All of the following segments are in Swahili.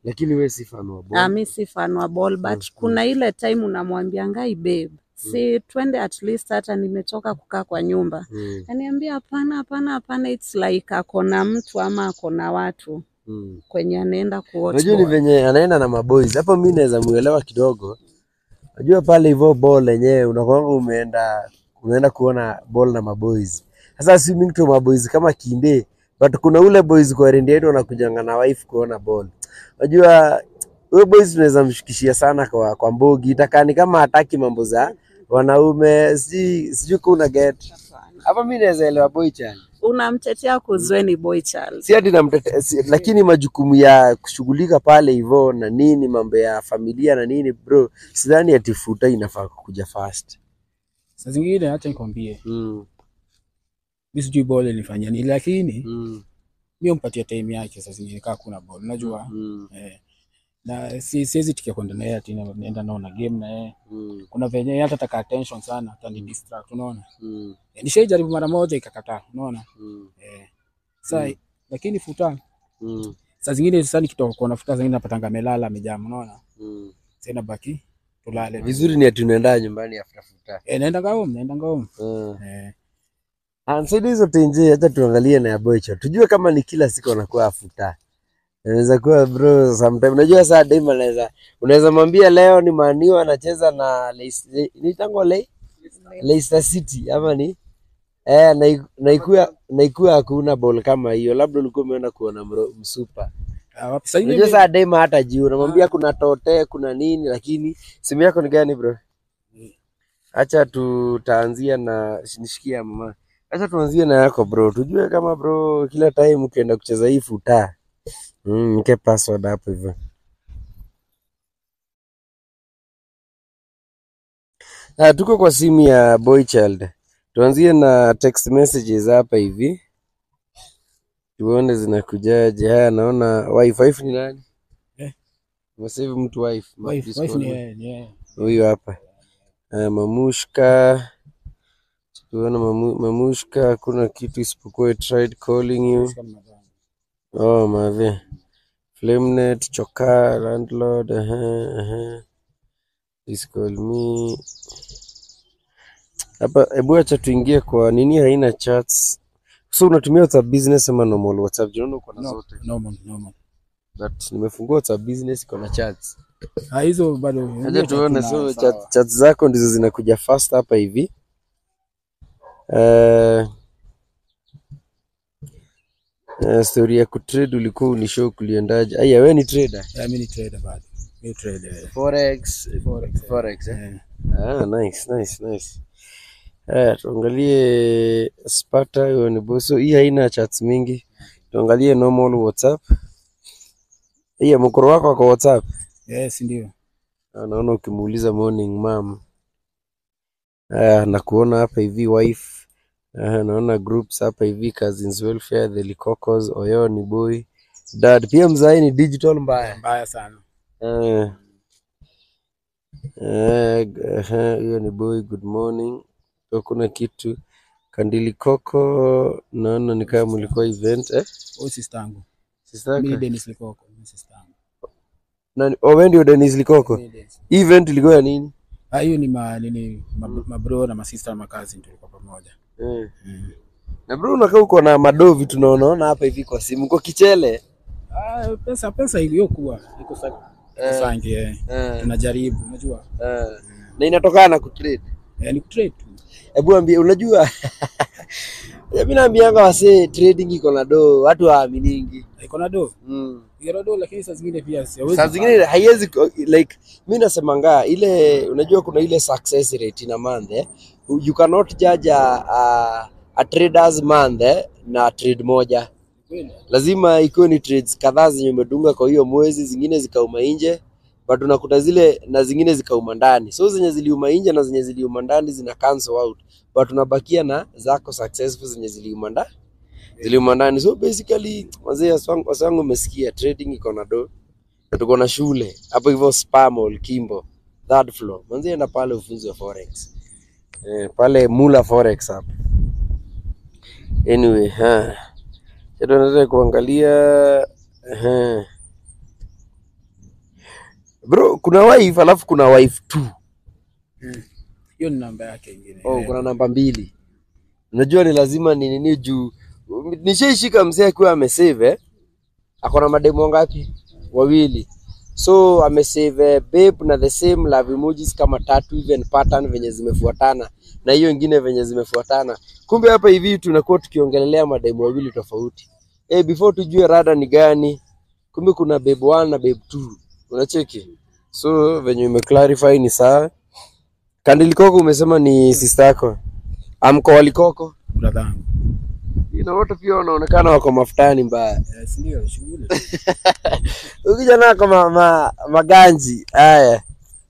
lakini we si fan wa ball. Ah, mi si fan wa ball but Mm, kuna ile time unamwambia ngai babe, si twende at least, hata nimechoka kukaa kwa nyumba. Mm, Aniambia hapana, hapana, hapana, it's like ako na mtu ama ako na watu mm. kwenye anaenda kuwatch Unajua ni ball. venye anaenda na maboys hapo, mi naweza muelewa kidogo. Unajua pale hivyo ball yenyewe unakwanga umeenda unaenda kuona ball na maboys. Sasa swimming to maboys kama kinde, but kuna ule boys kwa rendi yetu wanakujanga na wife kuona ball. Unajua huyo boys tunaweza mshikishia sana kwa, kwa mbogi itakani kama hataki mambo za wanaume, sijui sijui kuna get hapa. Mi naweza elewa boy child Unamtetea kuzweni boy child. si ati namtete, si, lakini majukumu ya kushughulika pale hivyo na nini, mambo ya familia na nini, bro, sidhani ati futa inafaa kuja fast. Saa zingine acha nikwambie, Mm, mi sijui ball nifanyia nini, lakini mm, mi umpatia time yake. Saa zingine kaa kuna ball, unajua mm, eh, na si siwezi tikia kwenda naye ati na- naenda naona game na yeye. mm, Kuna venye yeye hata taka attention sana, atani distract, unaona mm, eh, nishaijaribu mara moja ikakataa, unaona mm, eh, sa lakini futa mm, saa zingine sasa nikitoka kuona futa, saa zingine napatanga amelala amejama, unaona mm. sasa inabaki tulale Vizuri ni ati unaenda nyumbani after futa. eh, naenda home, naenda home Mm. eh, Ansaidi hizo tenje, acha tuangalie na ya boycho, tujue kama ni kila siku anakuwa afuta. Inaweza kuwa bro, sometime unajua saa dem anaweza unaweza mwambia leo ni maniwa anacheza na Leicester- ni tango Le Leicester City ama ni eh, na na ikuwa na ikuwa hakuna ball kama hiyo, labda ulikuwa umeenda kuona mro- msupa. ah, wapi saa Unajua zingine saa dem hata juu unamwambia kuna tote kuna nini, lakini simu yako ni gani bro? Acha tutaanzia na nishikia mama. Acha tuanzie na yako bro, tujue kama bro, kila time ukienda kucheza hii futa mm, mke password hapo hivyo. Ah, tuko kwa simu ya boy child, tuanzie na text messages hapa hivi, tuone zinakujaje. Haya, naona wife. Wife ni nani? Eh. Umesave mtu wife, ma- wife Discord. wife ni yeye ni yeye huyu hapa uh, mamushka tuona mamu, mamushka hakuna kitu isipokuwa I tried calling you oh mave flamenet choka landlord uh -huh, please call me hapa hebu acha tuingie kwa nini haina chats so unatumia whatsapp business ama normal whatsapp jinaona uko na no, zote normal normal but nimefungua whatsapp business iko na chats ah, hizo bado Acha tuone, so Sawa. chat, chat zako ndizo zinakuja fast hapa hivi. Uh, uh, story ya kutrade ulikuwa unishow kuliendaje? Aya, wewe ni trader Yeah, mimi ni trader bado. Mimi trader. forex, Forex. forex eh? Eh. Ah, nice nice nice. Haya, tuangalie Sparta, hiyo ni boso. Hii haina chats mingi, tuangalie normal WhatsApp. Hii mkoro wako kwa WhatsApp Yes, ndio. Ah, naona ukimuuliza morning mom. Aya, nakuona hapa hivi wife. Aha, naona groups hapa hivi cousins welfare, the Likokos, Oyo ni boy. Dad pia mzai ni digital mbaya. Mbaya sana. Eh. Eh, aha, hiyo ni boy, good morning. Hakuna kitu. Kandili Koko, naona ni kama mlikuwa event eh? Huyu sister yangu. Sister Mimi yako? Dennis Likoko, mimi sister yangu. Nani? Oh, wewe ndio Dennis Likoko. Mimi Dennis. Hii event ilikuwa ya nini? Ah, hiyo ni ma nini ma, ma bro na ma sister na ma cousin tulikuwa pamoja. Eh. Mm. Na bro unakaa uko na madovi tunaonaona hapa hivi kwa simu, uko kichele. Ah, pesa pesa iliyokuwa iko sa Eh. sangi eh. Eh, Tunajaribu, unajua. eh. Na inatokana na kutrade. Eh, ni kutrade tu. Hebu ambie, unajua mimi naambianga wasee trading iko na do, watu hawaaminigi. Iko na do. Mm. Iko do lakini saa zingine pia siwezi. Saa zingine haiwezi ko- like mi nasemanga ile, unajua kuna ile success rate in a month eh? You cannot judge a, a, a traders month eh? na trade moja Kweli. lazima ikiwe ni trades kadhaa zenye umedunga kwa hiyo mwezi, zingine zikauma nje, but unakuta zile na zingine zikauma ndani. So zenye ziliuma nje na zenye ziliuma ndani zina cancel out, but unabakia na zako successful zenye ziliuma ndani ziliuma ndani. So basically wazee waswangu waswangu, umesikia trading iko na do na tuko na shule hapo hivyo Spa Mall Kimbo third floor, manzi enda pale ufunzi wa forex eh, pale Mula Forex hapo. Anyway, ha tunaweza kuangalia ehe. bro kuna wife alafu kuna wife two hiyo ni namba yake ingine oh, kuna namba mbili unajua ni lazima ni nini juu nishaishika mzee akiwa amesave eh? ako na mademo ngapi wawili so amesave eh, babe na the same love emojis kama tatu even pattern venye zimefuatana na hiyo ingine venye zimefuatana kumbe hapa hivi tunakuwa tukiongelelea mademo wawili tofauti eh, before tujue rada ni gani kumbe kuna babe one na babe two unacheki so venye umeclarify ni sawa kandilikoko umesema ni sister yako amko walikoko brother yangu na wote pia wanaonekana wako mafutani mbaya Eh, si ndio shughuli ukija nako ma, ma, maganji haya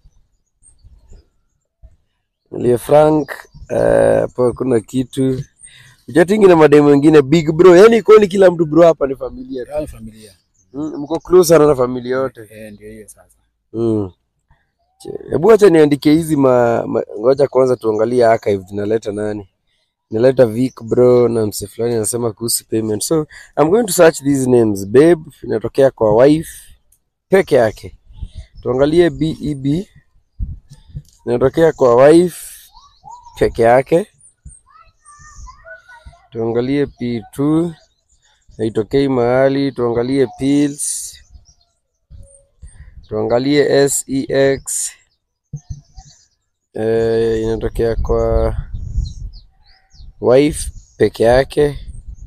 lie frank eh, hapo kuna kitu uchatingi na mademu wengine big bro yani koni kila mtu bro hapa ni familia tu. Yaani familia Mm, mko close sana na familia yote eh, ndio hiyo sasa Mm. Che- hebu acha niandike hizi ma, ma ngoja kwanza tuangalie archive zinaleta nani naleta Vic bro na mse fulani anasema kuhusu payment so I'm going to search these names babe inatokea kwa wife peke yake tuangalie BEB inatokea kwa wife peke yake tuangalie P2 haitokei mahali tuangalie pills tuangalie sex eh, inatokea kwa wife peke yake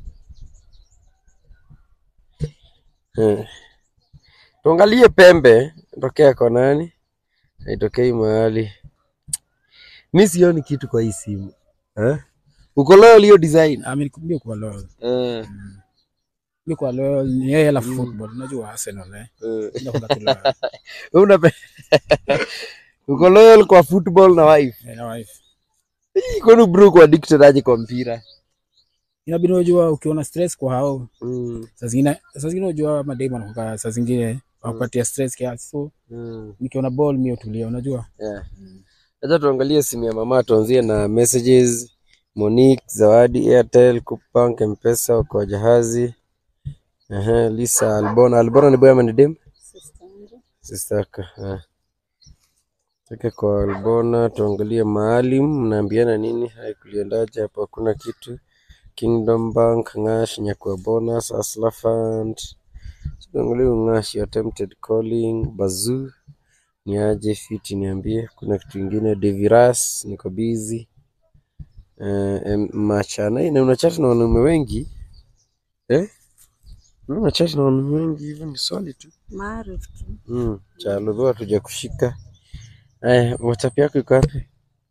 eh. tuangalie pembe inatokea kwa nani haitokei mahali mi sioni kitu kwa hii simu eh? uko loyal hiyo design Ah, mimi ndio kwa loyal eh, mimi kwa loyal ni yeye la football unajua Arsenal eh eh. ndio kwa loyal Wewe unape uko loyal kwa football na wife Eh, na wife Hii, kwani bro uko addicted aje kwa mpira inabidi unajua ukiona stress kwa hao mm. saa zingine saa zingine unajua mademu anakuwa saa zingine wakupatia stress kiasi so Mm. nikiona ball mimi utulia unajua Yeah. Acha tuangalie simu ya mama, tuanzie na messages. Monique, Zawadi, Airtel, Coupang, Mpesa, Okoa Jahazi. Ehe, Lisa, Albona. Albona ni boy ama ni dem? Sister yako. eh. Toke kwa Albona, tuangalie Maalim, mnaambiana nini? Hai kuliendaje hapo? Hakuna kitu. Kingdom Bank, Ngash, Nyakua Bonus, Asla Fund. Tuangalie Ngash, attempted calling, Bazoo ni aje fiti niambie kuna kitu ingine deviras niko busy uh, machana na unachat na wanaume wengi eh? unachat na wanaume wengi hivyo ni swali tu Maarif tu. mm. chalodho hatuja kushika aya whatsapp yako iko wapi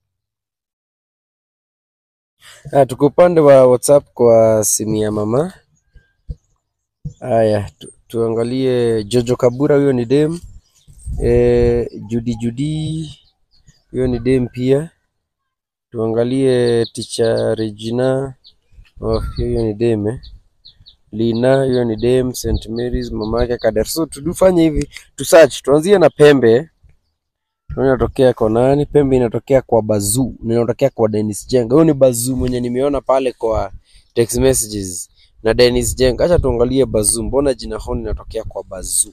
Ah, tuko upande wa whatsapp kwa simu ya mama haya tu, tuangalie jojo kabura huyo ni dem eh, Judy Judy huyo ni dem pia. Tuangalie ticha Regina oh, hiyo ni dem eh. Lina hiyo ni dem St Mary's mamake Kader. So tudufanye hivi tu search, tuanzie na pembe Tuone inatokea kwa nani? Pembe inatokea kwa Bazuu na inatokea kwa Dennis Jenga. Huyo ni Bazuu mwenye nimeona pale kwa text messages na Dennis Jenga. Acha tuangalie Bazuu, mbona jina honi inatokea kwa Bazuu?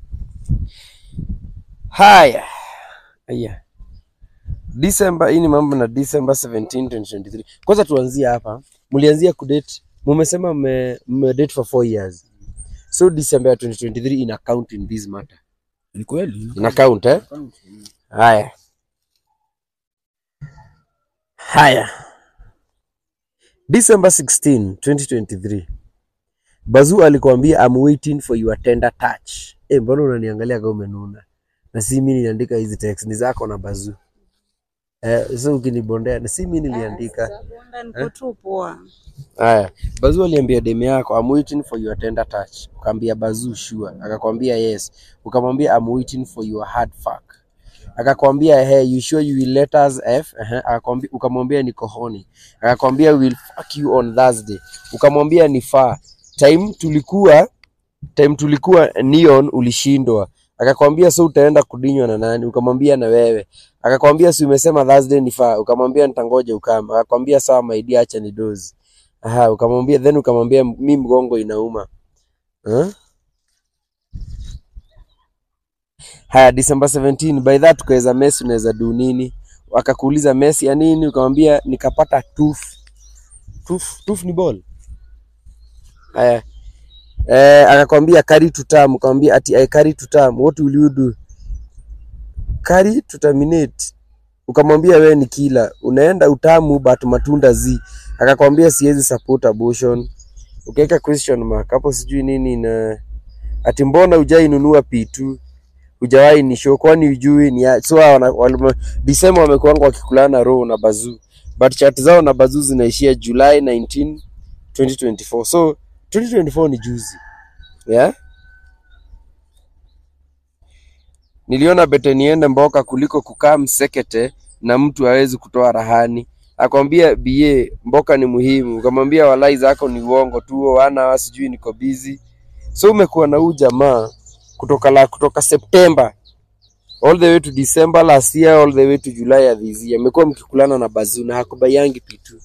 Haya, aya, December. Hii ni mambo na December 17, 2023. Kwanza tuanzie hapa, mlianzia kudate, mumesema mme mme date for 4 years, so December ya 2023 ina count in this matter, ni kweli ina count eh? Haya, haya, December 16, 2023 Bazuu alikwambia I'm waiting for your tender touch. Eh, mbona unaniangalia kama umenuna? Na si mimi niliandika hizi text ni zako na Bazuu. Eh, so ukinibondea na si mimi niliandika. Sabunda niko tu poa. Haya, Bazuu aliambia demu yako I'm waiting for your tender touch. Ukamwambia Bazuu sure, akakwambia yes. Ukamwambia I'm waiting for your hard fuck. Akakwambia hey, you sure you will let us f? Uh-huh. Akakwambia ukamwambia niko horny. Akakwambia we will fuck you on Thursday. Ukamwambia ni far. Time tulikuwa time tulikuwa neon ulishindwa. Akakwambia so utaenda kudinywa na nani? Ukamwambia na wewe. Akakwambia si umesema Thursday ni far. Ukamwambia nitangoja ukama. Akakwambia sawa my dear, acha ni dozi. Aha, ukamwambia then ukamwambia mi mgongo inauma. Huh? haya December 17 by that ukaweza Messi unaweza do nini akakuuliza Messi ya nini ukamwambia nikapata tooth tooth tooth ni ball haya eh akakwambia carry to term ukamwambia ati I carry to term what will you do carry to terminate ukamwambia wewe ni kila unaenda utamu but matunda zi akakwambia siwezi support abortion ukaweka question mark hapo sijui nini na ati mbona hujainunua P2 hujawahi ni show kwani ujui ni ya- so hawa wana- walime- December wamekuanga wakikulana roho na Bazoo but chat zao na Bazoo zinaishia July 19 2024 so 2024 ni juzi yeah niliona bete niende mboka kuliko kukaa msekete na mtu hawezi kutoa rahani akwambia ba mboka ni muhimu ukamwambia walai zako ni uongo tu wana sijui niko busy so umekuwa na huu jamaa kutoka la kutoka September all the way to December last year all the way to July ya this year amekuwa mkikulana na Bazoo na hakubayangi pitu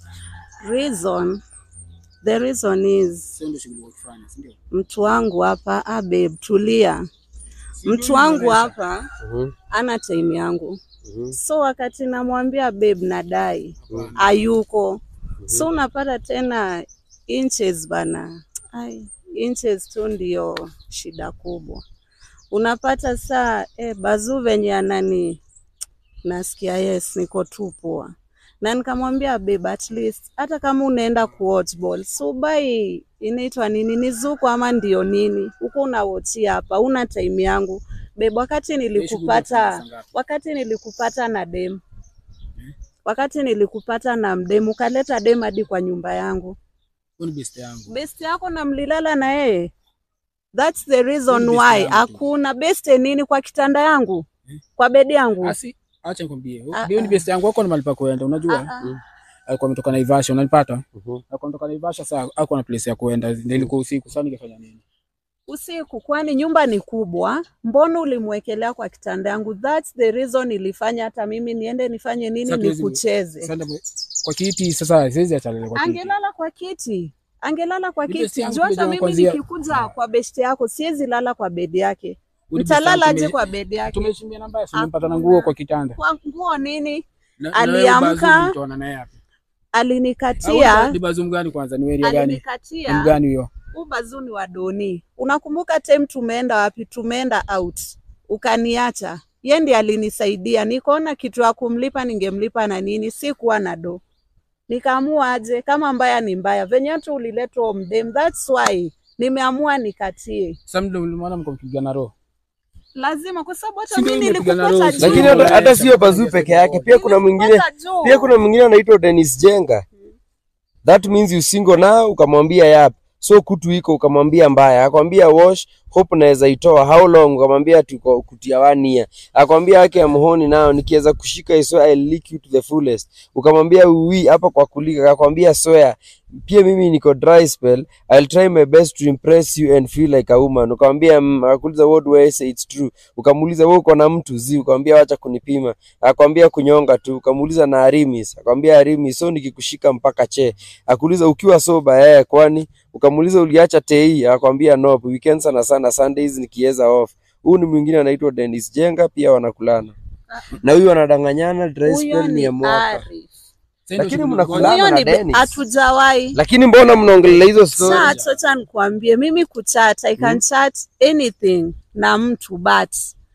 Reason, the reason is Sio ndio shughuli ya kufanya, si ndio? mtu wangu hapa, ah babe, tulia. Mtu wangu hapa Mhm, ana time yangu, mhm, so wakati namwambia babe nadai mhm. hayuko, so unapata tena inches bana, ai inches tu ndio shida kubwa. Unapata saa eh, Bazoo venye anani nasikia yes, niko tu poa, na nikamwambia babe, at least hata kama unaenda kuwatch ball so bai inaitwa nini, ni zuku ama ndio nini huko unawochia hapa, una time yangu babe. Wakati Hii shughuli ya nilikupata kufanya saa ngapi? wakati nilikupata na dem wakati nilikupata na mdem ukaleta dem hadi kwa nyumba yangu, Huyu ni best yangu. best yako na mlilala na yeye. That's the reason Huyu ni best why yangu tu. hakuna best nini kwa kitanda yangu kwa bedi yangu. Asi, acha nikwambie. Ah, Huyo ni ah. best yangu wako na mahali pa kuenda, Ah, unajua? ah. Alikuwa ametoka Naivasha, unanipata? Mhm. Alikuwa ametoka Naivasha saa hakuwa na place ya kuenda. Ndio ilikuwa usiku, sasa ningefanya nini? Usiku, kwani nyumba ni kubwa, mbona ulimwekelea kwa kitanda yangu? That's the reason ilifanya hata mimi niende nifanye nini, Sasa tuwezi- nikucheze. Sasa ndio- kwa kiti sasa siwezi acha lele kwa kiti. Angelala kwa kiti, angelala kwa Ni best kiti. yangu Juu hata kuja mimi kwanzia- nikikuja kwa besti yako siwezi lala kwa bedi yake. Huyu ni best Nitalala yangu, aje tume- kwa bedi yake? Tumeshimia namba ya mpata na Hakuna. nguo kwa kitanda. Kwa nguo nini? Na- na Aliamka, wewe Bazoo ulitoana naye wapi? Au Alinikatia, Ni Bazoo mgani kwanza? Ni area gani? Ni alinikatia mgani huyo? huu bazuni wa doni. Unakumbuka time tumeenda wapi? Tumeenda out, ukaniacha. Ye ndiye alinisaidia, nikaona kitu ya kumlipa ningemlipa na nini, sikuwa na do, nikaamua aje, kama mbaya ni mbaya, venye tu uliletwa mdem, that's why nimeamua nikatie, Sasa ndio ulimuona mkopigana roho. lazima kwa sababu hata Si ndio mimi nimepigana nilikupata roho, juu, lakini hata, hata sio Bazoo peke yake pia kuna mwingine Nilikupata juu. pia kuna mwingine anaitwa Dennis Jenga that means you single now ukamwambia yap so kutu iko ukamwambia mbaya akwambia wash hope naweza itoa how long ukamwambia tuko kutia one year akwambia yake ya mhoni nao nikiweza kushika iso I lick you to the fullest ukamwambia uwi hapa kwa kulika akwambia soya pia mimi niko dry spell I'll try my best to impress you and feel like a woman ukamwambia mm, akakuuliza what do I say it's true ukamuuliza wewe uko na mtu zi ukamwambia wacha kunipima akwambia kunyonga tu ukamuuliza na Arimis akwambia Arimis so nikikushika mpaka che akuuliza ukiwa soba eh kwani ukamuuliza uliacha tei akwambia no weekend sana sana Sundays nikiweza off huu ni mwingine anaitwa Dennis Jenga pia wanakulana na huyu wanadanganyana dry Huyo spell ni ni ya mwaka Arif. Sasa ndio Lakini shughuli- mnakula- Huyo na ni Dennis. hatujawahi lakini mbona mnaongelea hizo story chat, wacha nikwambie mimi kuchat I can chat anything na mtu but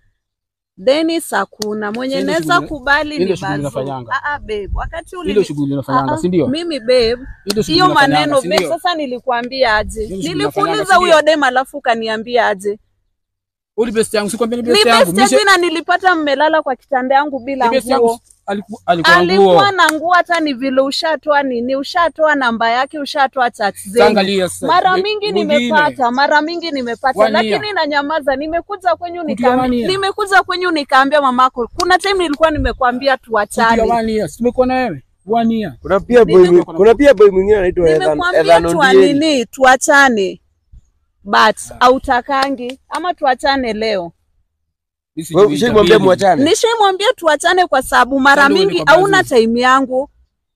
Dennis hakuna mwenye Ile naweza shughuli- kubali ile ni shughuli Bazoo. unafanyanga. Ah ah babe, wakati uli Ile shughuli unafanyanga, si ndio? Mimi babe, Ile shughuli hiyo unafanyanga, maneno si babe, ndio? sasa nilikuambia aje? Ile shughuli Nilikuuliza unafanyanga, si huyo ndio? dem alafu ukaniambia aje? Uli best yangu, sikwambia ni Ni best yangu. best Mishe- tena nilipata mmelala kwa kitanda yangu bila ni best yangu. nguo. Aliku- Alikuwa na nguo. Alikuwa na nguo hata ni vile ushatoa nini, ushatoa namba yake, ushatoa chat Sasa zenyu. angalia sasa. Mara Ni- mingi mwingine. nimepata, mara mingi nimepata, One year. lakini nanyamaza. Nimekuja kwenyu Kutia nikaambia, one year. nimekuja kwenyu nikaambia mamako, kuna time nilikuwa nimekwambia Kutia tuachane, one year. Tumekuwa na wewe. One year. kuna pia boy Nime- kuna pia boy mwingine anaitwa Ethan nimekwambia Ethan tua Ondieri nini, tuachane but hautakangi ama tuachane leo. Mimi wewe sijui ushaimwambia itabidi. mwachane Nishaimwambia tuachane kwa sababu mara Sasa ndio mingi niko hauna Bazoo. time yangu.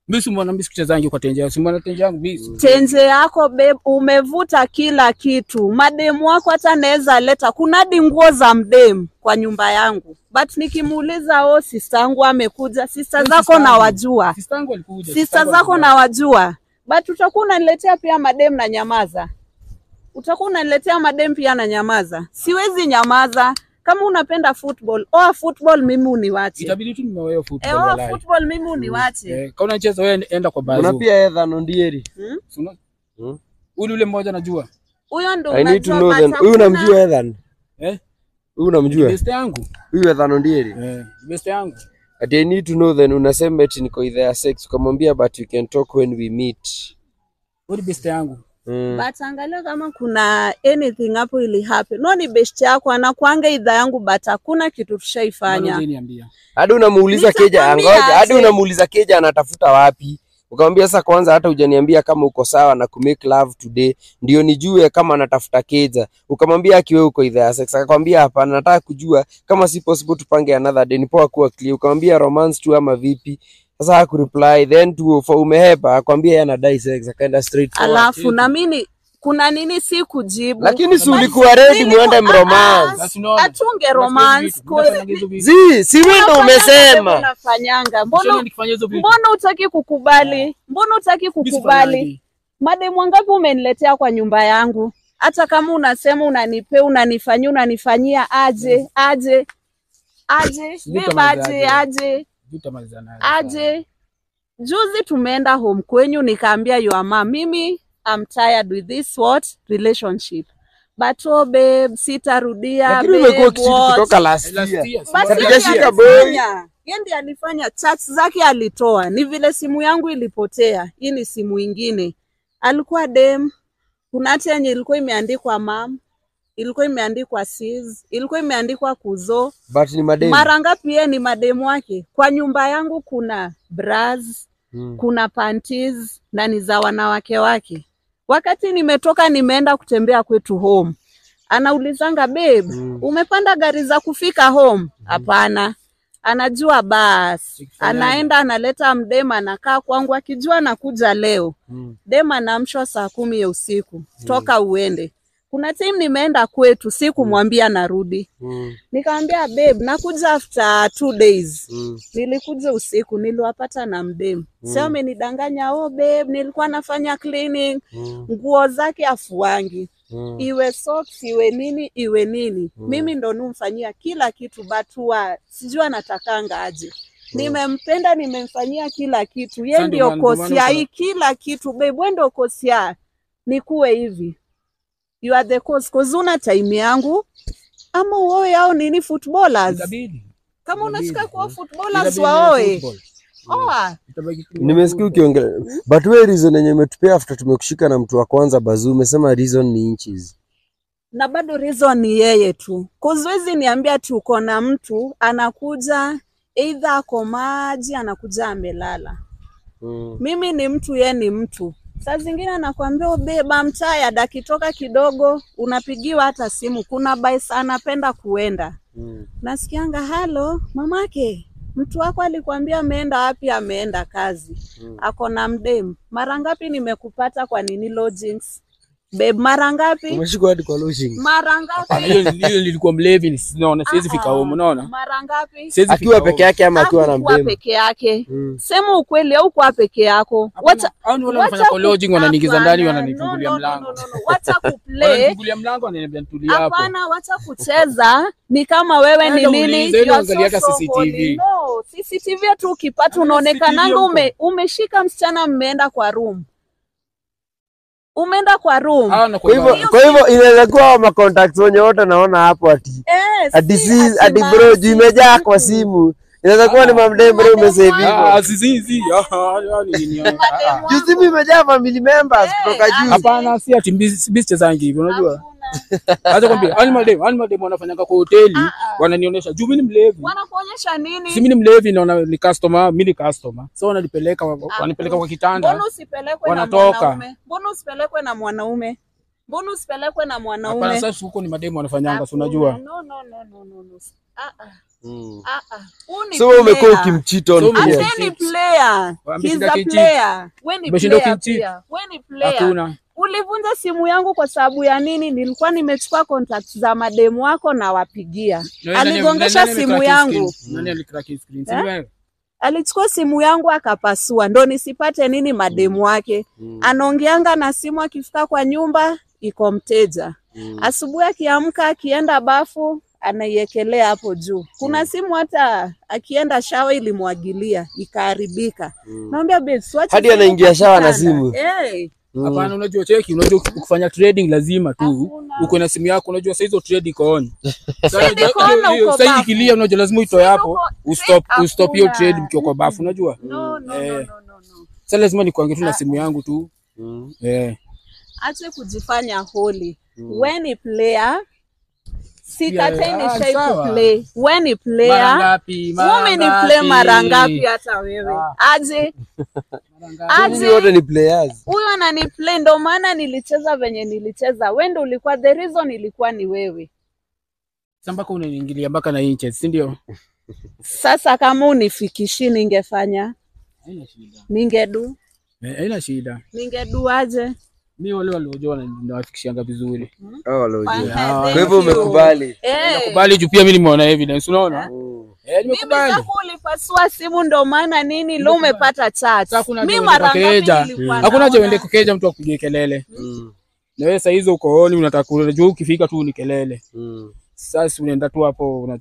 Mimi si mbona mimi sikuchezangi kwa tenje. Si mbona tenje yangu mimi. tenje yako babe, umevuta kila kitu. Mademu wako hata naweza leta, kuna hadi nguo za mdemu kwa nyumba yangu, but nikimuuliza o, sista yangu amekuja, sista Wewe zako sister na yangu. wajua, Sister yangu alikuja. sista zako na wajua, but utakuwa unaniletea pia mademu na nyamaza, utakuwa unaniletea mademu pia na nyamaza. Siwezi nyamaza. Kama unapenda football, oa football, mimi uniwache. Itabidi tu nimewewe football Eh, oa walai. football, mimi uniwache. Eh, kama unacheza wewe enda kwa Kuna bazu. pia Ethan Ondieri. Hmm? Si una- Hmm? Ule ule mmoja najua. Huyo ndo I need to unajua know then. but Huyu hakuna- unamjua Ethan? Eh? Huyu unamjua? Best yangu. Huyu Ethan Ondieri. Eh, best yangu. Ati I need to know then unasema eti niko idhaa ya sex ukamwambia but you can talk when we meet. Wewe best yangu. Mm. but angalia kama kuna anything hapo ili happen. No, ni best yako anakuanga idha yangu but hakuna kitu Mbona tushaifanya. hujaniambia? Hadi unamuuliza Keja, Nitakwambia angoja, hadi aje. unamuuliza Keja anatafuta wapi? Ukamwambia sasa, kwanza hata hujaniambia kama uko sawa na ku make love today, ndio nijue kama anatafuta Keja. Ukamwambia akiwe uko idhaa ya sex, akakwambia hapana, nataka kujua kama si possible tupange another day, ni poa kuwa clear. Ukamwambia romance tu ama vipi? Sasa hakureply, then tu for umehepa, akwambia yeye anadai sex, akaenda straight forward. Alafu na mimi kuna nini si kujibu. Lakini si But ulikuwa ready nilikuwa- muende ah, mromance. Basi unaona. Atunge romance. Zi, si wewe ndo umesema. Unafanyanga. Mbona Mbona nikifanya hizo vitu? mbona utaki kukubali? Mbona utaki kukubali? Mademu wangapi umeniletea kwa nyumba yangu? Hata kama unasema unanipea, unanifanyia, unanifanyia aje aje aje, Sijui babe, kama aje aje. aje aje. Juzi tumeenda home kwenyu, nikaambia your mom, mimi I'm tired with this what relationship but oh babe, sitarudia Lakini babe, umekuwa kitu what? kutoka last year. Basi yeye Hatujashika ndiye boy. alifanya. Yeye ndiye alifanya chat zake alitoa. Ni vile simu yangu ilipotea. Hii ni simu ingine. Alikuwa dem. Kuna hata yenye ilikuwa imeandikwa mam, ilikuwa imeandikwa sis, ilikuwa imeandikwa kuzo. But ni madeni. Mara ngapi yeye ni mademu wake? Kwa nyumba yangu kuna bras, Mm. kuna panties na ni za wanawake wake. Wakati nimetoka nimeenda kutembea kwetu home, anaulizanga babe, Mm. umepanda gari za kufika home? Hapana. Anajua basi, Sikifanyaje? anaenda analeta mdema, anakaa kwangu akijua nakuja leo. Mm. Dem anaamshwa saa kumi ya usiku, toka uende. Kuna time nimeenda kwetu, sikumwambia narudi, Mm. nikamwambia babe, nakuja after two days Mm. nilikuja usiku niliwapata na mdemu mm. Sasa amenidanganya oh babe, nilikuwa nafanya cleaning Mm. nguo zake afuangi Mm. iwe socks iwe nini iwe nini mimi ndo numfanyia kila kitu batua sijui anatakanga aje nimempenda nimemfanyia kila kitu ye Sasa ndio ndio maana- ndio maana kosia uko- hii kila kitu babe we ndo kosia nikuwe hivi you are the cause cause una time yangu ama uoe au nini footballers Itabidi. kama unataka Itabidi. kuwa footballers Itabidi waoe football. oa Itabaki tu- Nimesikia ukiongelea but wewe reason yenye umetupea after tumekushika na mtu wa kwanza Bazuu, umesema reason ni inches. na bado reason ni yeye tu kuziwezi niambia tu uko na mtu anakuja either ako maji anakuja amelala Mm. mimi ni mtu ye ni mtu saa zingine anakwambia ubeba mtaya akitoka kidogo unapigiwa hata simu kuna bais anapenda kuenda Mm. nasikianga halo mamake mtu wako alikwambia ameenda wapi ameenda kazi Mm. ako na mdem mara ngapi nimekupata kwa nini lodgings babe mara ngapi Umeshikwa hadi kwa lodging. mara Hapana, ngapi hiyo hiyo nilikuwa mlevi ni- naona siwezi fika home unaona mara ngapi siwezi Akiwa fika peke home. yake ama akiwa na Hakukuwa mdemu. peke yake Mm. sema ukweli au kuwa peke yako Hapana, wacha hao ni wale wacha wanafanya kwa ku- lodging wananiingiza ndani hapana, wananifungulia no, no, no, mlango no, no, no. wacha kuplay wananifungulia mlango wananiambia nitulie hapo hapana wacha kucheza ni kama wewe ni Enda nini uulize, You enda are uangalie hata so CCTV. holy. no CCTV tu ukipata Hata unaonekananga CCTV ume, umeshika msichana mmeenda kwa room umeenda kwa room Hao na Kwa hivyo kwa kwa hivyo inaweza kuwa ma contacts wenye wote naona hapo ati Eh, ati si si ati ati ma- bro si- juu imejaa kwa si- simu. Inaweza kuwa ni mamdem bro Mademu umesave wangu. hivyo. ah zizi zi ah ni nini ah, ah. Juu simu imejaa family members Eh, kutoka juu. hapana si ati mbi chezangi hivi unajua Hakuna. acha kwambia animal dem animal dem wanafanyanga kwa hoteli Ah, ah. wananionyesha juu mimi ni mlevi wanakuonyesha nini si mimi ni mlevi naona ni customer mimi ni customer so wananipeleka wanipeleka kwa kitanda Mbona usipelekwe na Wanatoka. mwanaume? Mbona usipelekwe na mwanaume? Mbona usipelekwe na hapana mwanaume? sasa huko ni mademu wanafanyanga si Hakuna. unajua No, no, no, no, no, no. Ah, ah, Mm. ah, ah. Huu ni So wewe umekuwa player. ukimcheat So on ume- players. Ate ni player. Waambie He's shida a kinchi. player. We ni Umeshinda player ukinchi? pia. We ni player. Hakuna. Ulivunja simu yangu kwa sababu ya nini? Nilikuwa nimechukua contact za mademu wako na wapigia. Na wewe nani- Aligongesha nani simu alicrack his yangu. screen? Nani alicrack his screen? Si Eh? wewe? Alichukua simu yangu akapasua, ndo nisipate nini mademu wake. Mm. Anaongeanga na simu, akifika kwa nyumba iko mteja. Mm. Asubuhi akiamka, akienda bafu anaiekelea hapo juu. Kuna simu hata akienda shawa ilimwagilia ikaharibika. Mm. Naambia babes, wacha Hadi simu anaingia kwa shawa na kitanda. simu. Eh, Mm. Hapana, unajua cheki, unajua kufanya trading lazima tu Hakuna. uko na simu yako, unajua saa hizo trade iko on. Sasa Trade iko on hiyo- hiyo- uko sasa bafu. ikilia, unajua lazima uitoe hapo, uko- ustop trade ustop hiyo hakuna. trade mkiwa kwa bafu, unajua. no, no, no, Eh. no, no, no. Sasa lazima nikuange tu na simu yangu tu. Mm. Eh. Ache kujifanya holy. We ni player. Sikatai Yeah, nishai sawa. kuplay. We ni Mara player. ngapi? Mara Wewe ni ngapi? play mara ngapi hata wewe? Ah. Aje, Mara ngapi? Nyinyi wote ni players. huyo anani play ndo maana nilicheza venye nilicheza. Wewe ndo ulikuwa the reason ilikuwa ni wewe. Sasa mpaka unaniingilia mpaka na inches, si ndio? Sasa kama unifikishi ningefanya Haina shida. ningedu Eh, Haina shida. ningedu aje? Mimi wale waliojua na- nawafikishianga vizuri. Oh, Lord. Fine, Ah, Kwa thank hivyo you. umekubali. Eh. Nakubali juu pia mimi nimeona evidence, unaona? Mm. Eh, Mimi nimekubali. zako ulipasua simu ndo maana nini leo umepata chat. Sasa hakuna Mimi haja mara uende ngapi kukeja. nilikuwa Hakuna haja uende naona? kukeja mtu akupigie kelele. Mm. Na wewe saa hizo uko oni unataka unajua ukifika tu ni kelele. Mm. Sasa unaenda tu hapo una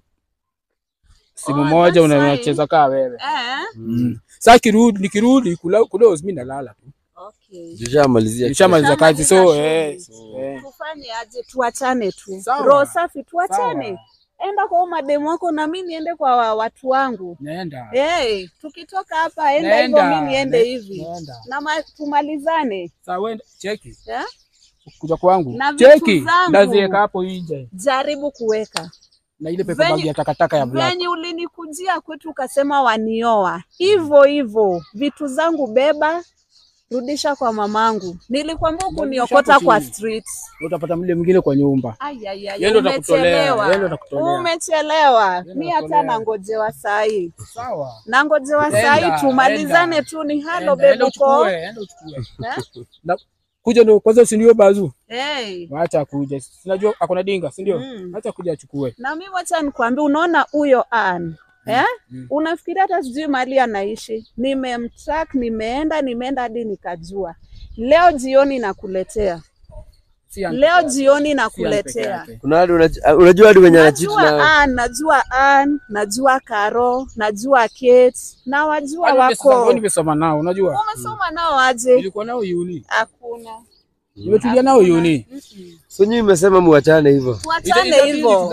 simu Oh, moja that's una- fine. unacheza kaa wewe. Eh? Mm. Sasa kirudi nikirudi kula kulos mimi nalala tu. Okay. Tushamalizia. Nishamaliza kazi so Nishamaliza eh. shughuli. eh. Tufanye aje? Tuachane tu. Sawa. Roho safi tuachane. Sawa. Enda kwa huyo mademu wako na mimi niende kwa wa- watu wangu. Naenda. Hey, tukitoka hapa enda hivyo Naenda. mimi niende Na- hivi. Naenda. Na ma, tumalizane. Sasa wewe cheki. Eh? Kuja kwangu. Na vitu Cheki. zangu. Ndaziweka hapo nje. Jaribu kuweka. Na ile pepa Venye- bag ya takataka ya black. Venye ulinikujia kwetu ukasema wanioa, hivyo hivyo vitu zangu beba, rudisha kwa mamangu. Nilikwambia kuniokota hapo kwa chini. street. Utapata mle mwingine kwa nyumba. Ay, ay, ay, Yeye ndo atakutolea, yeye ndo umechelewa. atakutolea. Umechelewa. ndo Mi hata atakutolea. nangojewa saa hii, Sawa. nangojewa saa Enda, hii, tumalizane enda. tu. Ni halo Enda, enda bebuko. uchukue, enda uchukue. Eh? Na kuja ndo kwanza usinio bazu. Hey. Wacha kuja. Sinajua akona dinga, si ndio? Mm. Acha kuja achukue. Na mi wacha nikwambie, unaona huyo Ann eh? mm. Unafikiria hata sijui mahali anaishi? Nimemtrack, nimeenda nimeenda hadi nikajua. Leo jioni nakuletea, Si Ann leo peke yake. jioni Si Ann peke nakuletea. yake. Kuna watu unaj- unajua hadi wenye anachiti Najua na Ann, najua Ann, najua Karo, najua Kate na wajua Kwani nimesoma- wako. kwani nimesoma nao, unajua? Umesoma nao aje? Nilikuwa nao uni. Hakuna. Nimetulia nao uni. Mm-mm. so nyinyi mmesema muachane hivyo. Tuachane hivyo,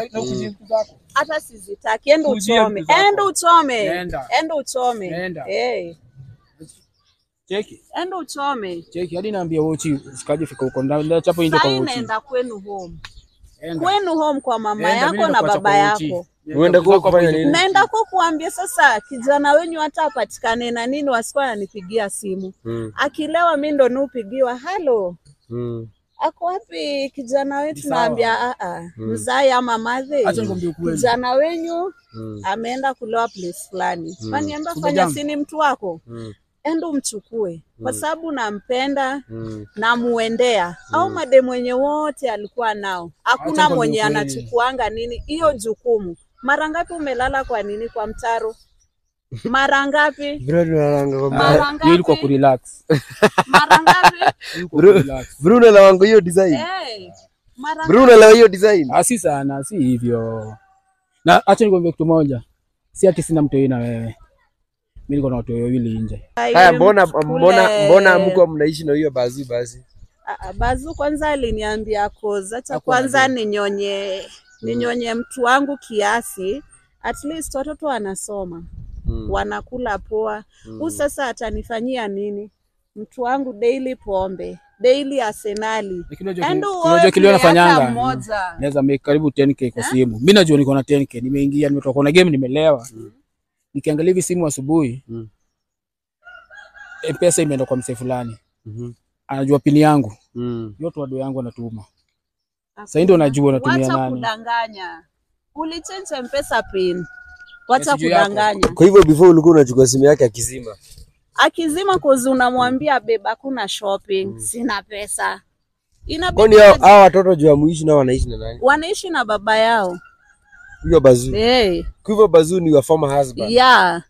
hata sizitaki. Enda Kujia uchome, vitu zako. enda uchome, Nenda. enda uchome. Nenda. Eh, Cheki. enda uchome. Cheki hadi naambia wochi usikaje fika huko ndani chapo nje Sasa kwa wochi. naenda kwenu home, Enda. kwenu home kwa mama Enda, mimi yako na nakuacha baba kwa wochi. yako. Uende kwa kufanya nini? Naenda kwa kuambia sasa, kijana wenyu hata apatikane na nini, wasikuwa ananipigia simu. Mm. Akilewa mi ndo nupigiwa, halo, Mm. ako wapi kijana wetu? Sawa. Naambia a a, mzai ama madhe, Acha nikwambie ukweli. kijana wenyu Mm. ameenda kulewa place fulani. Mm. Waniambia Kumbe fanya jambo. sini mtu wako, Mm. enda umchukue kwa sababu nampenda Mm. namuendea au mademu wenye wote alikuwa nao, hakuna nikwambie mwenye ukweli. anachukuanga nini hiyo jukumu. Mara ngapi umelala kwa nini kwa mtaro? Mara ngapi? Bro, tunalanga kwa mbaya. Mara Hiyo ilikuwa ngapi? kurelax. Mara ngapi? Ilikuwa Bro, kurelax. bro unalawango hiyo design. Eh, mara Bro ngapi? unalawa hiyo design. Ah, si sana, si hivyo. Na acha nikwambie kitu moja. Si ati sina mtoi na wewe. Mimi niko na watu wawili nje. Haya, mbona Kule- mbona mbona mko mnaishi na hiyo bazu basi? Ah, ah, Bazu kwanza aliniambia koza cha Hakuwa kwanza anajua. ninyonye ninyonye mtu wangu kiasi, at least watoto wanasoma Mm. wanakula poa. Huu sasa atanifanyia nini? Mtu wangu daily pombe, daily Arsenali. Lakini unajua Endo kile- unajua kile uoe hata wanafanyanga. mmoja. Naweza make karibu 10k kwa simu. Mimi najua niko na 10k. Nimeingia nimetoka kuna game nimelewa. Nikiangalia hivi simu asubuhi. Mm. Mpesa imeenda kwa msee fulani. Mhm. Anajua pini yangu. Mm. Yote wado yangu anatuma. Sasa ndio najua natumia Wacha nani. kudanganya. ulichange mpesa pin wacha Message yako. kudanganya Kwa hivyo before ulikuwa unachukua simu yake akizima. akizima kozi unamwambia beba hakuna shopping sina pesa inabidi Kwani hao waje- hao watoto juu ya muishi nao wanaishi na nani? wanaishi na baba yao Huyo Bazuu. hey. Kwa hivyo Bazuu ni your former husband. ya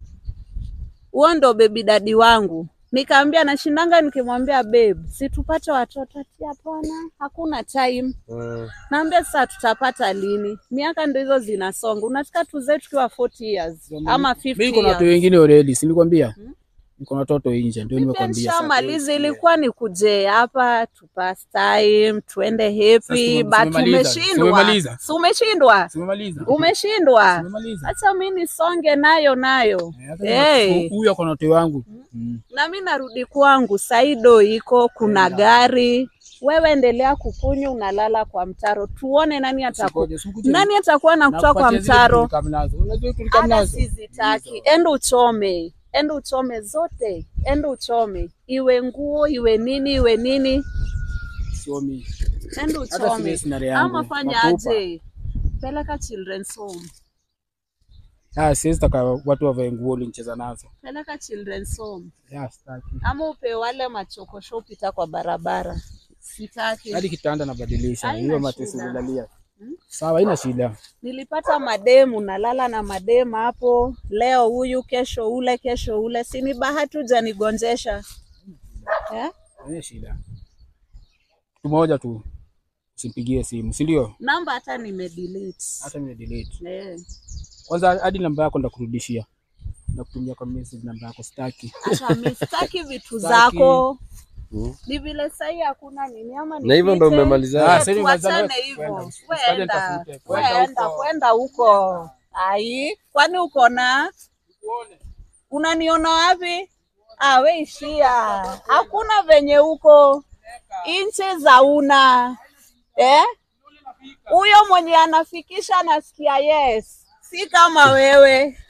huo ndo bebi dadi wangu nikaambia nashindanga nikimwambia babe si tupate watoto ati hapana hakuna time Mm. naambia sasa tutapata lini miaka ndo hizo zinasonga unataka tuzae tukiwa 40 years ama 50 Mimi niko na watu years wengine already, si nilikwambia? Niko na watoto nje, ndio Mimi nimekwambia. sasa. nishamaliza ilikuwa ni kuje hapa tu pass time tuende happy Sasa but tumemaliza. umeshindwa Tumemaliza. si umeshindwa Si umemaliza? umeshindwa Umemaliza? acha mi nisonge nayo nayo Eh, hata hey. Huyu ako na watu wangu. Mm. na mi narudi kwangu saido iko kuna gari wewe endelea kukunywa unalala kwa mtaro tuone nani ataku Sikoje, sikuje. nani atakuwa na kutoa kwa Nakupatia zile mtaro tulikam nazo. Unajua tulikam hata nazo? sizitaki enda uchome enda uchome zote enda uchome iwe nguo iwe nini iwe nini Sio mimi. enda Hata uchome sile scenario yangu. ama fanya Nakupa. aje peleka children's home Ah, siwezi taka watu wavae nguo ulinicheza nazo. peleka children's home Ya, sitaki. ama upe wale machokosho upita kwa barabara sitaki Hadi kitanda nabadilisha. Haina Hiyo matesi shida. nilalia. Sawa, haina shida. nilipata mademu nalala na mademu hapo leo huyu kesho ule kesho ule sini bahati hujanigonjesha eh? Haina shida. Kitu moja tu. Usimpigie simu, si ndio? namba hata nimedelete Hata mimi delete. eh. Kwanza hadi namba yako ndakurudishia. Ndakutumia kwa message namba yako sitaki. Acha mi sitaki vitu Sitaki. zako Mm. ni vile sahii hakuna nini ama Na hivyo ndo nipite? umemaliza. Eh, Ah, sasa hivi umemaliza tuachane wewe. hivyo Kwenda, usikaje kwenda nitafute. Kwenda kwenda huko. kwenda huko ai kwani uko na unaniona wapi ah, we ishia hakuna venye huko inche za una eh? huyo mwenye anafikisha anasikia yes si kama wewe